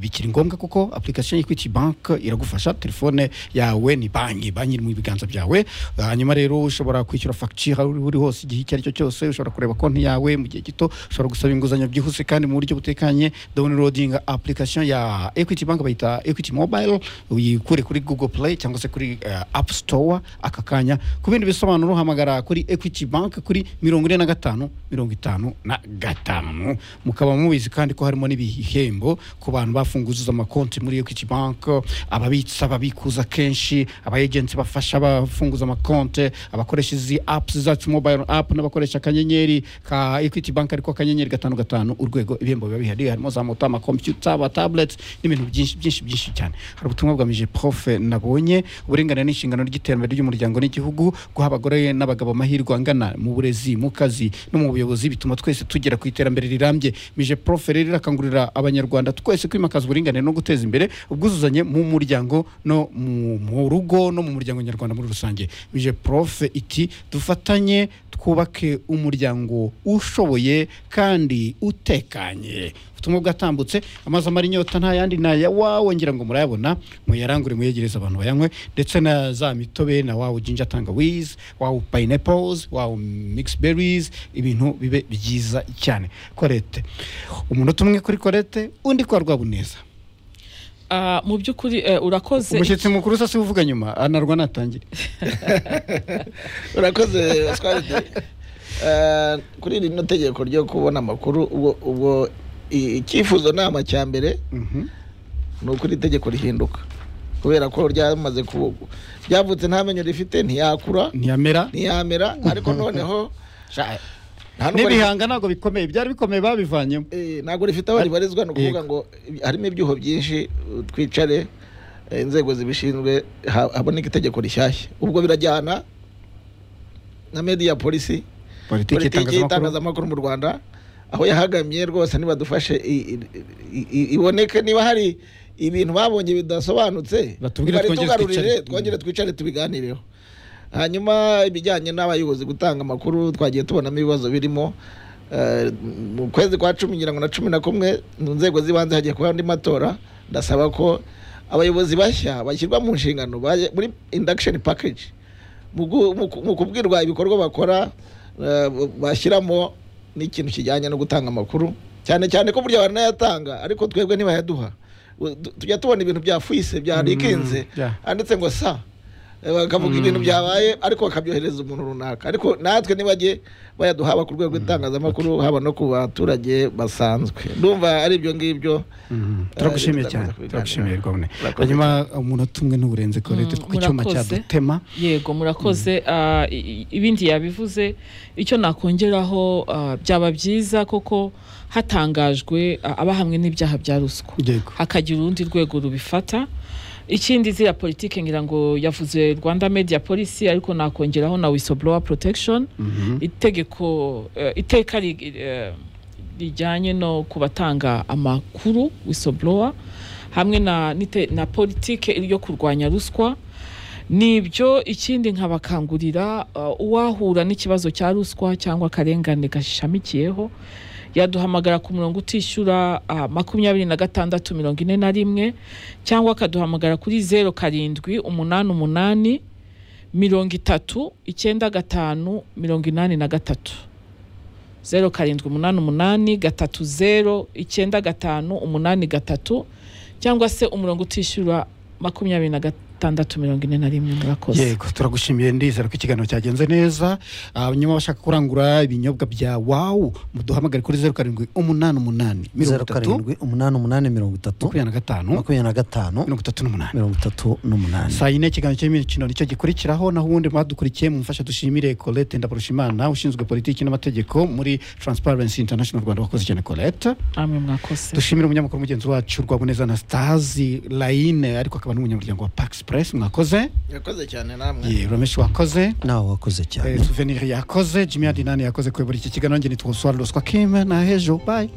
bikiri ngombwa kuko application Equity Bank iragufasha telefone yawe ni banki banki iri mu biganza byawe hanyuma rero ushobora kwishyura facture aho uri hose igihe icyo ari cyo cyose ushobora kureba konti yawe mu gihe gito ushobora gusaba inguzanyo byihuse kandi mu buryo butekanye downloading application ya Equity Bank bayita Equity Mobile uyikure kuri Google Play cyangwa se kuri uh, App Store aka kanya ku bindi bisobanuro hamagara kuri Equity Bank kuri mirongo ine na gatanu mirongo itanu na gatanu mukaba mubizi kandi ko harimo n'ibihembo ku bantu bafunguza amakonti muri Equity Bank ababitsa ababikuza kenshi aba agents bafasha abafunguza amakonti abakoresha izi apps zacu mobile app n'abakoresha akanyenyeri ka Equity Bank ariko akanyenyeri gatanu gatanu urwego ibihembo biba bihari harimo za moto amakompyuta aba tablets n'ibintu byinshi byinshi byinshi cyane hari ubutumwa bwamije profe nabonye uburenganire n'inshingano ry'iterambere ry'umuryango n'igihugu guha abagore n'abagabo amahirwe angana mu burezi mu kazi no mu buyobozi bituma twese tugera ku iterambere rirambye mije profe rero irakangurira abanyarwanda twese kwimakaza uburinganire no guteza imbere ubwuzuzanye mu muryango no mu- mu rugo no mu muryango nyarwanda muri rusange mije profe iti dufatanye twubake umuryango ushoboye kandi utekanye ubutumwa bwatambutse amazi amara inyota nta yandi ni aya wawe ngira ngo murayabona muyarangure muyegereze abantu bayanywe ndetse na za mitobe na wawe jinja tangawizi wawe pineapples wawe mixed berries ibintu bibe byiza cyane korete umunota umwe kuri korete undi kwa rwabuneza Ah, mu by'ukuri eh, urakoze umushyitsi mukuru se uvuga nyuma anarwa natangire urakoze twaride kuri rino tegeko ryo kubona amakuru ubwo ubwo i- icyifuzo nama cya mbere Mhm. ni uko iri tegeko rihinduka kubera ko ryamaze ku ryavutse nta menyo rifite ntiyakura ntiyamera ntiyamera ariko noneho nta n'ubwo ri- n'ibihanga ntabwo bikomeye byari bikomeye babivanyemo Eh, ntabwo rifite aho ribarizwa ni ukuvuga ngo ibi- harimo ibyuho byinshi uh, twicare eh, inzego zibishinzwe ha- haboneke itegeko rishyashya ubwo birajyana na media policy politiki politiki y'itangazamakuru y'itangazamakuru mu rwanda aho yahagamye rwose ntibadufashe i- i- i- i- iboneke niba hari ibintu babonye bidasobanutse Batubwire bari twongere tugarurire, twicare. twongere twicare tubiganireho hanyuma ibijyanye n'abayobozi gutanga amakuru twagiye tubonamo ibibazo birimo Eh, mu kwezi kwa cumi ngira ngo na cumi na kumwe mu nzego z'ibanze hagiye kuba andi matora ndasaba ko abayobozi bashya bashyirwa mu nshingano bajya muri induction package mu gu- mu ku- mu kubwirwa ibikorwa bakora eh, bashyiramo n'ikintu kijyanye no gutanga amakuru cyane cyane ko burya baranayatanga ariko twebwe ntibayaduha U- tu- tujya tubona ibintu bya fuise bya rikinze yeah. handitse ngo sa Eh, bakavuga ibintu byabaye ariko bakabyohereza umuntu runaka ariko natwe nibajye bayaduhaba ku rwego rw'itangazamakuru haba no ku baturage basanzwe ndumva ari ibyo ngibyo Mhm. turagushimiye Eh, cyane bizakomeza turagushimiye kubiganiraho. rwabone Murakoze hanyuma umunota umwe n'uburenze korete Mm, ku cyuma murakoze. cyadutema yego murakoze Ah, i- i- ibindi yabivuze icyo nakongeraho ah, byaba byiza koko hatangajwe ah, abahamwe n'ibyaha bya ruswa yego hakagira urundi rwego rubifata ikindi ziriya politike ngira ngo yavuze rwanda media policy ariko nakongeraho na whistleblower protection Mhm. itegeko eh, iteka ri- eh, rijyanye no ku batanga amakuru whistleblower hamwe na, nite- na politike yo kurwanya ruswa ni ibyo ikindi nkabakangurira uh, uwahura n'ikibazo cya ruswa cyangwa akarengane gashamikiyeho yaduhamagara ku murongo utishyura uh, makumyabiri na gatandatu mirongo ine na rimwe cyangwa akaduhamagara kuri zeru karindwi umunani umunani mirongo itatu icyenda gatanu mirongo inani na gatatu zeru karindwi umunani umunani gatatu zeru icyenda gatanu umunani gatatu cyangwa se umurongo utishyura makumyabiri na gatandatu mirongo ine na rimwe murakoze yego turagushimiye ndizera ko ikiganiro cyagenze neza nyuma bashaka kurangura ibinyobwa bya wawu muduhamagare kuri zeru karindwi umunani umunani mirongo zeru itatu karindwi umunani umunani mirongo itatu makumyabiri na gatanu makumyabiri na gatanu mirongo itatu n'umunani mirongo itatu n'umunani saa yine ikiganiro cy'imikino nicyo gikurikiraho naho ubundi mwadukurikiye mumfasha dushimire colette ndabarushimana ushinzwe politiki n'amategeko muri transparency international rwanda wakoze cyane colette amwe mwakoze dushimire umunyamakuru mugenzi wacu rwaboneza anastazi layine ariko akaba n'umunyamuryango wa pax press mwakoze yakoze cyane namwe Ye, ramesh wakoze nawe wakoze cyane Eh, souvenir yakoze jimmy adinani yakoze kuyobora iki kiganiro nge nitwa swari ruswa kim na hejo bayi